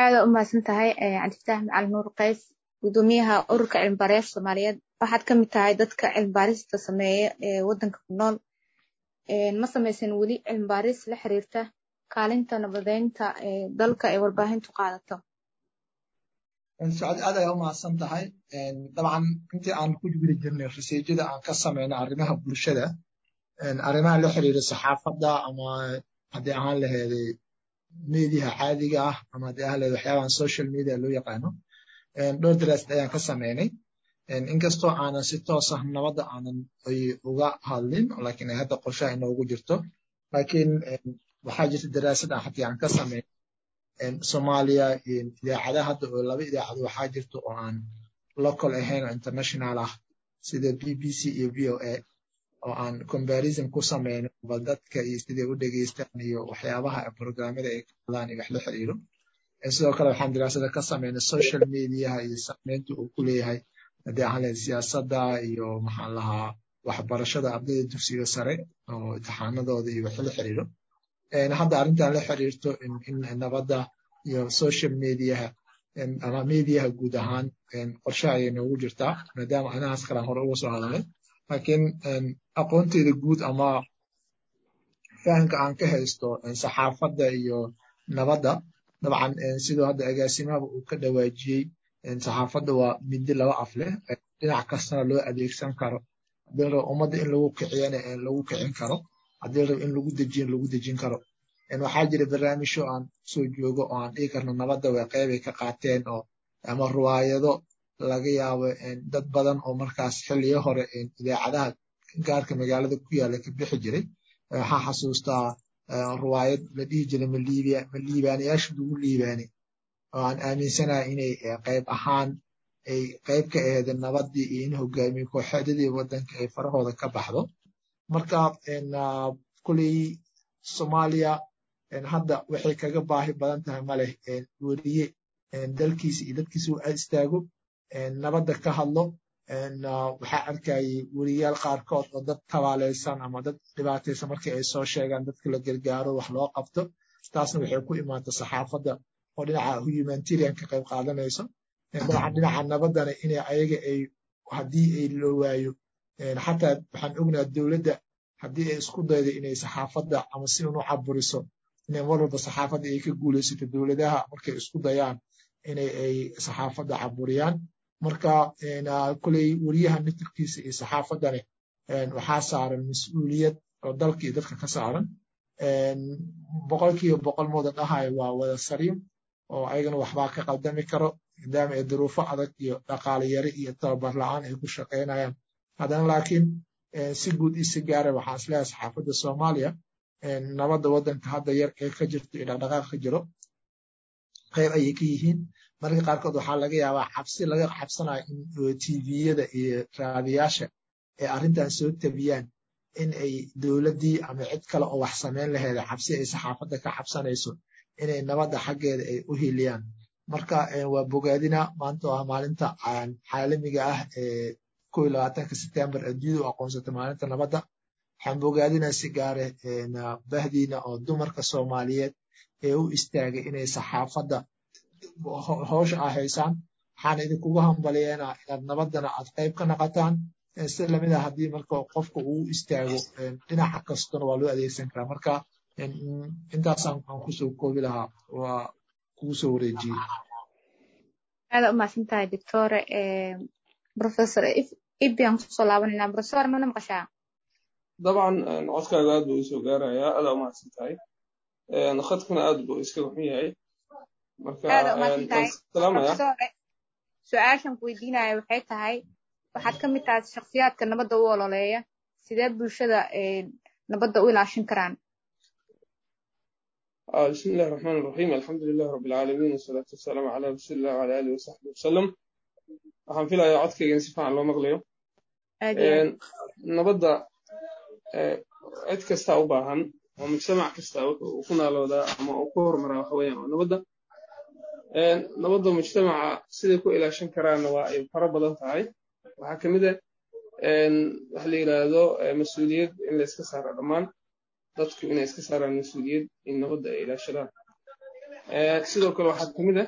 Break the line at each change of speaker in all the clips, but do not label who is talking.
aada u mahadsan tahay cabdifataax macalin nuur qays gudoomiyaha ururka cilmibaareyaasha soomaaliyeed waxaad ka mid tahay dadka cilmibaarista sameeya ee waddanka ku nool ma samaysan weli cilmibaaris la xiriirta kaalinta nabadeynta ee dalka ee warbaahintu qaadato
socod aad ayaa u mahadsan tahay dabcan intii aan ku jiri jirnay raseejada aan ka samayna arrimaha bulshada arrimaha la xiriira saxaafadda ama haddii ahaan laheeday mediaha caadiga ah ama haddii ahaan laheed waxyaabahan social media loo yaqaano dhowr daraasad ayaan ka samaynay inkastoo aanan si toos ah nabadda aanan uga hadlin laakiin ay hadda qorshaha inoogu jirto laakiin waxaa jirta daraasad aan haddii aan ka samaynay soomaaliya idaacadaha hadda oo laba idaacado waxaa jirta oo aan local ahayn oo international ah sida b b c iyo v o a oo aan comparison ku samayno bal dadka iyo siday u dhegeystaan iyo waxyaabaha programmada ay ka hadlaan iyo wax la xiriiro sidoo kale waxaan daraasada ka samaynay social mediaha iyo saameynta uu ku leeyahay haddii aan lahayd siyaasadda iyo maxaan lahaa waxbarashada ardayda dugsiga sare oo imtixaanadooda iyo wax la xiriiro hadda arrintan la xiriirto in nabadda iyo social mediaha ama mediaha guud ahaan qorshe ayay noogu jirtaa maadaama anahaas kalaan hore uga soo hadalay laakiin aqoonteyda guud ama fahamka aan ka haysto saxaafadda iyo nabadda dabcan sidoo hadda agaasimahaba uu ka dhawaajiyey saxaafadda waa midi laba af leh dhinac kastana loo adeegsan karo haddii rabo ummadda in lagu kiciyana lagu kicin karo haddii rabo in lagu dejiyo lagu dejin karo waxaa jira barnaamijyo aan soo joogo oo aan dhigi karno nabadda way qeybay ka qaateen oo ama ruwaayado laga yaabo dad badan oo markaas xilliyo hore idaacadaha gaarka magaalada ku yaalla ka bixi jiray waxaa xasuustaa ruwaayad la dhihi jiray ma liibaanayaasha lagu liibaanay oo aan aaminsanahay inay qayb ahaan ay qayb ka aheed nabaddii iyo in hogaamiye kooxeedyadii waddanka ay farahooda ka baxdo marka kuley soomaaliya hadda waxay kaga baahi badan tahay maleh weriye dalkiisa iyo dadkiisa u istaago nabadda ka hadlo waxaa arkayay weriyaal qaarkood oo dad tabaalaysan ama dad dhibaataysan markii ay soo sheegaan dadka la gargaaro wax loo qabto taasna waxay ku imaata saxaafadda oo dhinaca humanitarian ka qayb qaadanayso dabcan dhinaca nabaddana inay ayaga ay haddii ay loo waayo xataa waxaan ognaha dowladda haddii ay isku daydo inay saxaafadda ama si unu caburiso inay mar walba saxaafadda ay ka guulaysato dowladaha markay isku dayaan inay ay saxaafadda caburiyaan marka kuley weriyaha mitirkiisa iyo saxaafaddane waxaa saaran mas-uuliyad oo dalka iyo dadka ka saaran boqolkiiba boqol mooda dhahayo waa wada sariim oo ayagana waxbaa ka qaldami karo maadaama ay duruufo adag iyo dhaqaale yari iyo tababar la-aan ay ku shaqaynayaan haddana laakiin si guud iyo si gaara waxaan isleeyahay saxaafadda soomaaliya nabadda waddanka hadda yar ee ka jirto iyo dhaqdhaqaaq ka jiro qayb ayay ka yihiin marka qaarkood waxaa laga yaabaa cabsi laga cabsanayo in tviyada iyo raadiyaasha ay arrintan soo tabiyaan in ay dowladdii ama cid kale oo wax samayn laheeda cabsi ay saxaafadda ka cabsanayso inay nabadda xaggeeda ay u hiliyaan marka waa bogaadina maanta waa maalinta caalamiga ah ee kow iyo labaatanka sebtembar adduunyada u aqoonsata maalinta nabadda waxaan bogaadinaa si gaare bahdiina oo dumarka soomaaliyeed ee u istaagay inay saxaafadda howsha aa haysaan waxaan idinkugu hambaliyeena inaad nabaddana aad qayb ka naqataan si lamid a haddii marka qofka uu istaago dhinaca kastona waa loo adeegsan karaa marka intaasaan aan kusoo koobi lahaa waa kugu soo wareejiyey
aada u mahadsan tahay doctore professor ibi aan kusoo laabanayna professor mana maqashaa
dabcan codkaaga aad buu isoo gaarayaa aada u mahadsan tahay khadkuna aad buu iska xun yahay
su-aashan ku weydiinaya waxay tahay waxaad ka mid tahay shakhsiyaadka nabadda u ololeeya sidee bulshada nabadda u ilaashin karaan
بسم الله الرحمن الرحيم الحمد لله رب العالمين والصلاة والسلام على رسول الله وعلى آله وصحبه وسلم waxaan filayaa codkayga in si fiican loo maqlayo nabadda cid kasta u baahan oo mujtamac kasta wuxuu ku naaloodaa ama uu ku horumaraa waxa weeyaan waa nabadda nabadda mujtamaca siday ku ilaashan karaanna waa ay fara badan tahay waxaa ka mid ah waxa la yidhaahdo mas-uuliyad in la iska saaro dhammaan dadku inay iska saaraan mas-uuliyad in nabadda ay ilaashadaan sidoo kale waxaa ka mid ah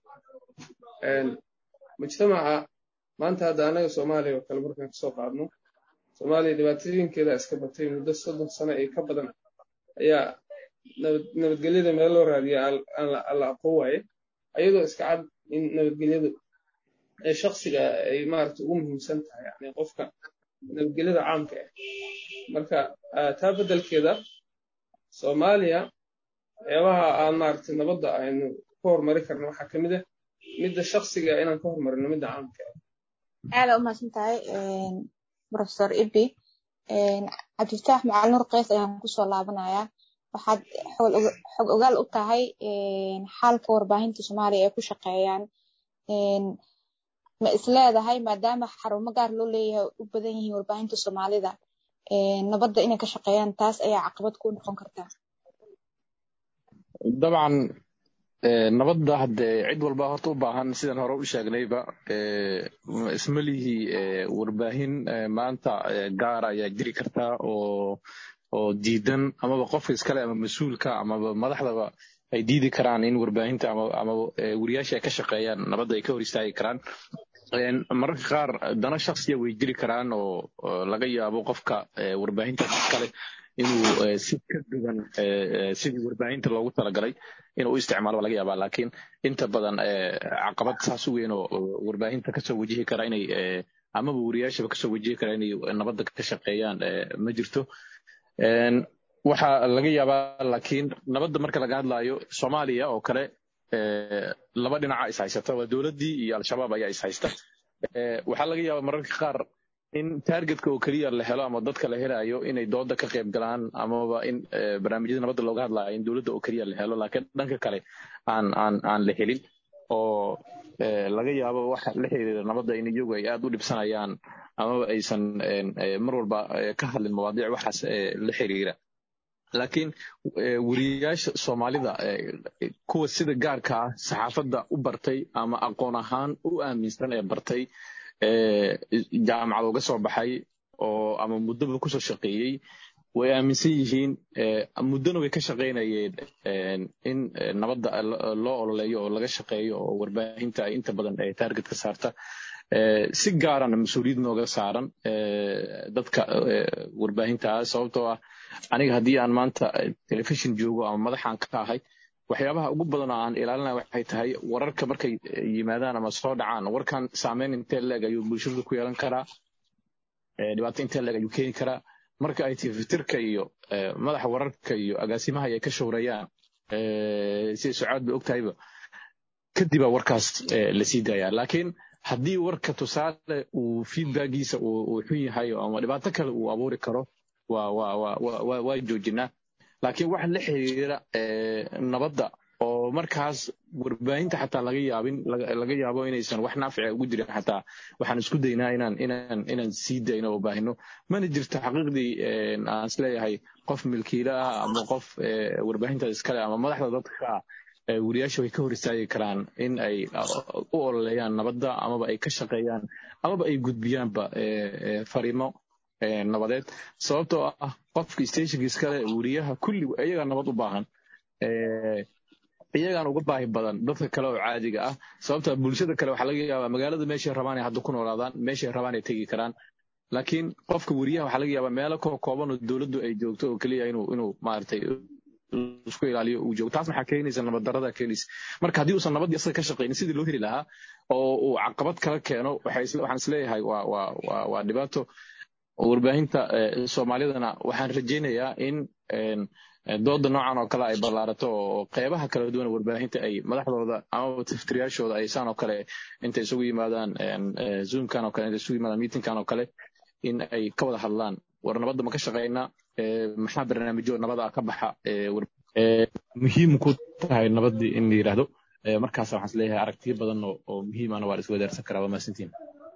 mujtamaca maanta hadda anaga soomaaliya oo kale markaan kasoo qaadno soomaaliya dhibaatooyinkeeda iska batay muddo soddon sano iyo ka badan ayaa nabadgelyada meel loo raadiya alla aqoon waaye ayadoo iska cad in nabadgelyadu ee shaksiga ay maarata ugu muhiimsan tahay yani qofka nabadgelyada caamka ah marka taa beddelkeeda soomaaliya waxyaabaha aan maarata nabadda aynu ku horumari karno waxaa ka mid ah midda shaksiga inaan ka horumarino midda caamka ah
aada u mahadsan tahay professor ibi cabdifataax macalin nur keys ayaan kusoo laabanayaa waxaad xog ogaal u tahay xaalka warbaahinta soomaaliya ay ku shaqeeyaan ma isleedahay maadaama xarumo gaar loo leeyahay u badan yihiin warbaahinta soomaalida nabadda inay ka shaqeeyaan taas ayaa caqabad ku noqon kartaa
dabcan nabadda haddee cid walba horta u baahan sidaan hore u sheegnayba isma lihii warbaahin maanta gaara ayaa jiri kartaa oo oo diidan amaba qofka iskale ama mas-uulka amaba madaxdaba ay diidi karaan in warbaahinta ama weriyaasha ay ka shaqeeyaan nabadda ay ka hor istaagi karaan mararka qaar dana shaksiya way jiri karaan oo laga yaabo qofka warbaahintaas iskale inuu si ka duwan sidii warbaahinta loogu talagalay inuu u isticmaalo laga yaabaa laakiin inta badan caqabad saas u weyn oo warbaahinta kasoo wajihi kara inay amaba weriyaashaba kasoo wajihi kara inay nabadda ka shaqeeyaan ma jirto waxaa laga yaabaa laakiin nabadda marka laga hadlaayo soomaaliya oo kale laba dhinaca is haysata waa dowladdii iyo al-shabaab ayaa is haysta waxaa laga yaabaa mararka qaar in targetka oo keliya la helo ama dadka la helayo inay dooda ka qayb galaan amaba in barnaamijyada nabadda looga hadlayo in dowladda oo keliya la helo laakiin dhanka kale aan aan aan la helin oo laga yaabo waxa la xiriira nabadda in iyagu ay aad u dhibsanayaan amaba aysan mar walba ka hadlin mawaadiic waxaas la xiriira laakiin weriyayaasha soomaalida kuwa sida gaarka ah saxaafadda u bartay ama aqoon ahaan u aaminsan ee bartay jaamacad uga soo baxay oo ama muddoba kusoo shaqeeyey way aaminsan yihiin muddona way ka shaqaynayeen in nabadda loo ololeeyo oo laga shaqeeyo oo warbaahinta ay inta badan target ka saarta si gaarana mas-uuliyad nooga saaran dadka warbaahinta ah sababtoo ah aniga haddii aan maanta telefishin joogo ama madaxaan ka ahay waxyaabaha ugu badan oo aan ilaalinaya waxay tahay wararka markay yimaadaan ama soo dhacaan warkan saameyn intee leeg ayuu bulshada ku yeelan karaa dhibaato intee leeg ayuu keeni karaa marka ay tifitirka iyo madaxa wararka iyo agaasimaha ay ka showrayaan sida sucaad ba ogtahayba kadibaa warkaas la sii daaya laakiin haddii warka tusaale uu feedbackiisa uu xun yahay ama dhibaato kale uu abuuri karo waa joojinaa laakiin waxa la xiriira nabadda oo markaas warbaahinta xataa laga yaabin laga yaabo inaysan wax naafica ugu jirin xataa waxaan isku daynaa inaan inaan inaan sii dayno oo baahino mana jirto xaqiiqdii aan isleeyahay qof milkiile ah ama qof warbaahinta iskale ama madaxda dadka ah weriyaasha way ka hor istaagi karaan in ay u ololeeyaan nabadda amaba ay ka shaqeeyaan amaba ay gudbiyaanba fariimo nabadeed sababtoo ah qofka stationka iskale weriyaha kulli iyagaa nabad u baahan iyagaan uga baahi badan dadka kale oo caadiga ah sababta bulshada kale waxaa laga yaabaa magaalada meeshay rabaan ay hadda ku noolaadaan meeshay rabaan ay tegi karaan laakiin qofka weriyaha waxaa laga yaabaa meelo koo kooban oo dowladdu ay joogto oo keliya inuu inuu maaragtay isku ilaaliyo uu joogo taas maxaa keenaysa nabad darada keenaysa marka haddii uusan nabaddii asaga ka shaqaynin sidii loo heli lahaa oo uu caqabad kala keeno waxaan isleeyahay waa waa waa waa dhibaato warbaahinta soomaalidana waxaan rajaynayaa in dooda noocan oo kale ay ballaarato oo qeybaha kala duwan warbaahinta ay madaxdooda amaba tiftiryaashooda ay saan oo kale intay isugu yimaadaan zoomkan oo kale intay isugu yimaadaan meetingkan oo kale in ay ka wada hadlaan war nabadda ma ka shaqaynaa maxaa barnaamijyo nabada ka baxa muhiim ku tahay nabaddii in la yidhaahdo markaas waxaan isleeyahay aragtiyo badan oo muhiimana waa la isku wadaarsan karaa waa mahadsantiin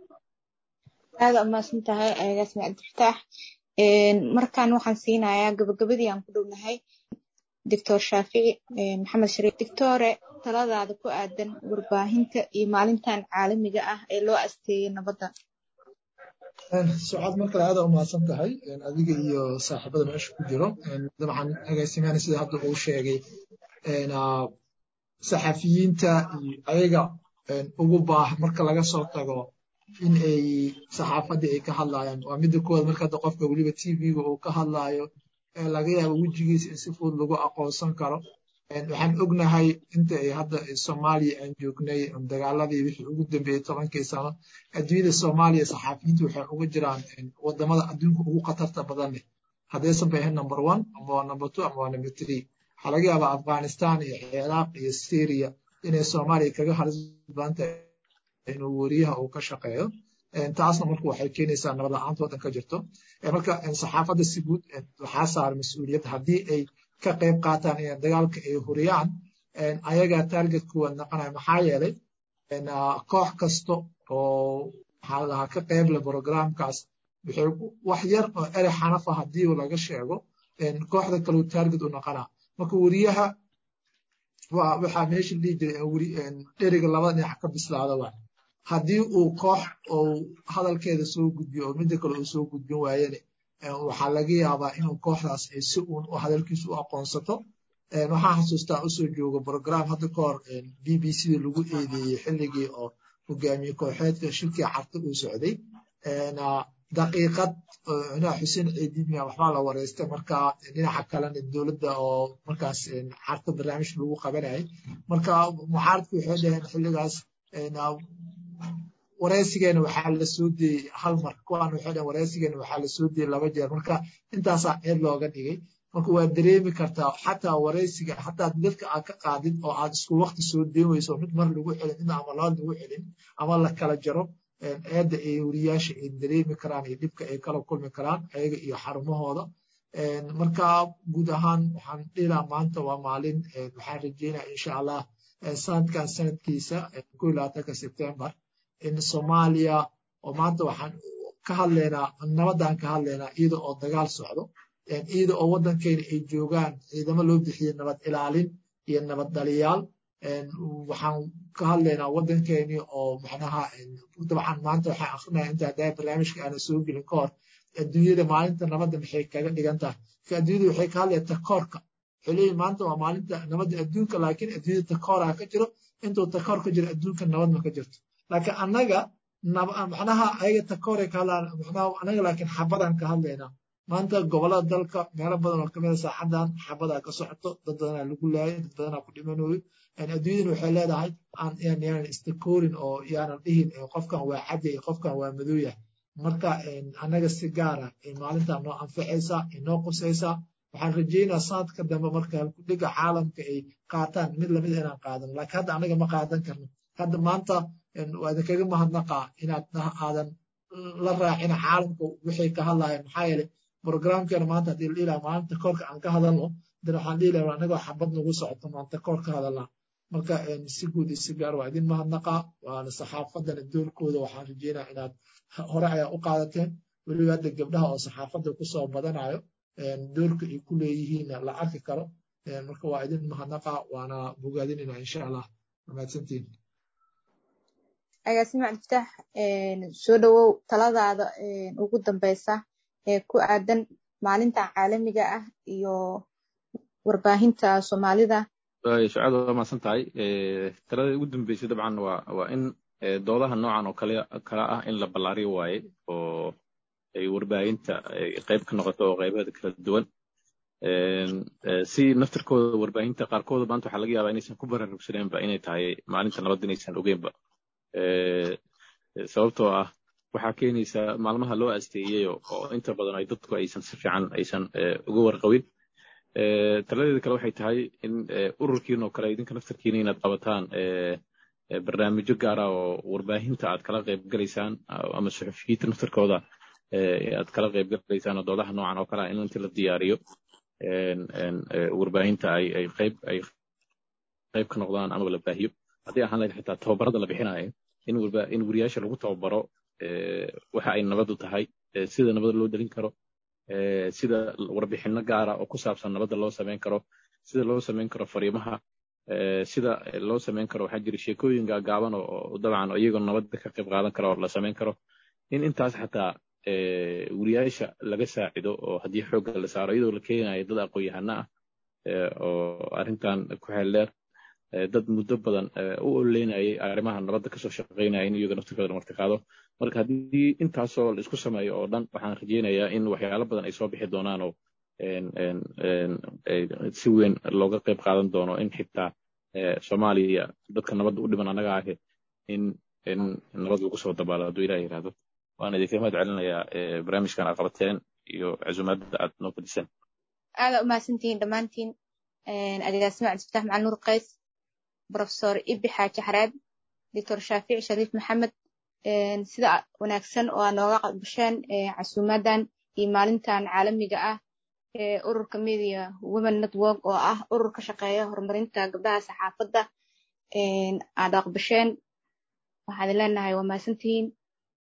aada umahadsan tahay agaasmi cabdifataax markan waxaan siinayaa gabagabadii aan ku dhownahay doctor shaafici maxamed shariif doctore taladaada ku aadan warbaahinta iyo maalintan caalamiga ah ee loo asteeyey nabadda
sucaad mar kale aada umahadsan tahay adiga iyo saaxiibada meesha ku jiro dabcan agaasimahan sida hadda uu sheegay saxafiyiinta ayaga ugu baah marka laga soo tago in ay saxaafadii ay ka hadlayaan waa midda koowaad marka hadda qofka weliba tv-ga uu ka hadlayo laga yaabo wejigiisa in si fudud lagu aqoonsan karo waxaan ognahay inta ay hadda soomaaliya aan joognay dagaaladii wixii ugu dambeeyey tobankii sano adduunyada soomaaliya saxaafiyiintu waxay uga jiraan wadamada adduunka ugu khatarta badan leh haddaysan bay ahayn number one ama waa number two ama waa number three waxaa laga yaabaa afghanistan iyo ciraaq iyo syria inay soomaaliya kaga halis badan tahay inuu weriyaha uu ka shaqeeyo taasna marka waxay keenaysaa nabad la-aanta waddan ka jirto marka saxaafadda si guud waxaa saaran mas-uuliyad haddii ay ka qayb qaataan in dagaalka ay huriyaan ayagaa target kuwaad naqanaya maxaa yeelay koox kasta oo maxaa lahaa ka qayb le programkaas waxay wax yar oo erey xanafa haddii laga sheego kooxda kaleu target u naqanaa marka weriyaha waxaa meesha dhihi jiray dheriga labada dhinac ka bislaada waa haddii uu koox uu hadalkeeda soo gudbiyo oo midda kale uu soo gudbin waayene waxaa laga yaabaa inuu kooxdaas ay si uun hadalkiisu u aqoonsato waxaan xasuustaa usoo jooga program hadda ka hor b b c da lagu eedeeyey xilligii oo hogaamiye kooxeedka shirkii carta uu socday daqiiqad cunaa xuseen ciidimiya waxbaa la wareystay marka dhinaca kalena dowladda oo markaas carta barnaamij lagu qabanayay marka mucaaradku waxay dhaheen xilligaas wareysigeena waxaa la soo deeyey hal mar kuwaan waxay dhaheen wareysigeena waxaa la soo deeyey laba jeer marka intaasaa ceeb looga dhigay marka waa dareemi kartaa xataa wareysiga xataa dadka aad ka qaadid oo aad isku waqti soo deen weyso mid mar lagu celin mid ama laba lagu celin ama la kala jaro eedda ay weriyaasha ay dareemi karaan iyo dhibka ay kala kulmi karaan ayaga iyo xarumahooda marka guud ahaan waxaan dhilaa maanta waa maalin waxaan rajeynaya insha allah sanadkan sanadkiisa ko iyo labaatanka sebtembar in soomaaliya oo maanta waxaan ka hadlaynaa nabadaan ka hadlaynaa iyada oo dagaal socdo iyada oo waddankeena ay joogaan ciidamo loo bixiyey nabad ilaalin iyo nabad dhaliyaal waxaan ka hadlaynaa waddankeeni oo macnaha dabcan maanta waxaan akrinaya inta haddaa barnaamijka aana soo gelin ka hor adduunyada maalinta nabadda maxay kaga dhigan tahay ka adduunyada waxay ka hadlaya takoorka waxay leeyihin maanta waa maalinta nabadda adduunka laakiin adduunyada takooraa ka jiro intuu takoor ka jiro adduunka nabad ma ka jirto laakiin annaga macnaha ayaga takooray ka hadlaan macnaha annaga laakiin xabadaan ka hadlaynaa maanta gobolada dalka meelo badan oo kamida saacadan xabadaa ka socoto dad badanaa lagu laayay dad badanaa ku dhimanayo adduunyadana waxay leedahay yaanan istakoorin oo yaanan dhihin qofkan waa cadya iyo qofkan waa madooyah marka annaga si gaara maalintaa noo anfacaysaa inoo qusaysaa waxaan rajeynaa sanadka dambe marka halkudhiga caalamka ay qaataan mid lamid inaan qaadano laakiin hadda annaga ma qaadan karno hadda maanta waa idinkaga mahadnaqaa inaad aadan la raacina caalamka waxay ka hadlayaan maxaa yeelay programkeena maanta haddii la dhihi lahaa maalinta koorka aan ka hadalno dan waxaan dhihi lahaa anagoo xabad nagu socoto maanta koor ka hadalnaa marka si guud iyo si gaar waa idin mahadnaqaa waana saxaafadana doorkooda waxaan rajeynaa inaad hore ayaa u qaadateen weliba hadda gabdhaha oo saxaafadda kusoo badanayo doorka ay ku leeyihiinna la arki karo marka waa idin mahadnaqaa waana bogaadinayna insha allah mahadsantiin
agaasime cabdifitaax soo dhowow taladaada ugu dambeysa ee ku aadan maalinta caalamiga ah iyo warbaahinta soomaalida
sucaad waa mahadsan tahay talada ugu dambeysay dabcan waa waa in doodaha noocan oo kale kala ah in la ballaariyo waaye oo ay warbaahinta qayb ka noqoto oo qaybaheeda kala duwan si naftirkooda warbaahinta qaarkooda maanta waxaa laga yaabaa inaysan ku baraarugsaneenba inay tahay maalinta nabadda inaysan ogeynba sababtoo ah waxaa keenaysa maalmaha loo asteeyey oo inta badan ay dadku aysan si fiican aysan uga warqabin taladeeda kale waxay tahay in ururkiin oo kale idinka naftarkiina inaad qabataan barnaamijyo gaara oo warbaahinta aad kala qayb galaysaan ama suxufiyiinta naftarkooda aad kala qayb galaysaan oo doodaha noocan oo kale in inta la diyaariyo warbaahinta ay ay qayb ay qayb ka noqdaan amaba la baahiyo haddii ahaan lahayd xitaa tababarada la bixinayo in warba in wariyaasha lagu tababaro waxa ay nabadu tahay sida nabada loo delin karo sida warbixino gaara oo ku saabsan nabadda loo samayn karo sida loo samayn karo fariimaha sida loo samayn karo waxaa jira sheekooyin gaagaaban oo dabcan iyagoo nabadda ka qayb qaadan kara oo la samayn karo in intaas xataa wariyaasha laga saacido oo haddii xoogga la saaro iyadoo la keenayo dad aqoon-yahano ah oo arrintan ku xeel dheer dad muddo badan u oleynayay arrimaha nabadda kasoo shaqaynaya in iyaga naftirkooda marti qaado marka haddii intaasoo la isku sameeyo oo dhan waxaan rajeynayaa in waxyaalo badan ay soo bixi doonaan oo si weyn looga qayb qaadan doono in xitaa soomaaliya dadka nabadda u dhiman annaga ahe in in nabad lagu soo dabaalo hadduu ilaah yidhaahdo waan idinka mahad celinayaa barnaamijkan aad qabateen iyo casuumaadda aad noo fadhiseen
aada umahadsantihiin dhammaantiin agaasima cabdifatax macali nuur qays profesor ibi xaaji xareed doctor shaafic shariif maxamed sida wanaagsan oo aad nooga qabasheen casuumadan iyo maalintan caalamiga ah ee ururka media women network oo ah urur ka shaqeeya horumarinta gabdhaha saxaafadda aad aqbasheen waxaad leenahay waa mahadsantihiin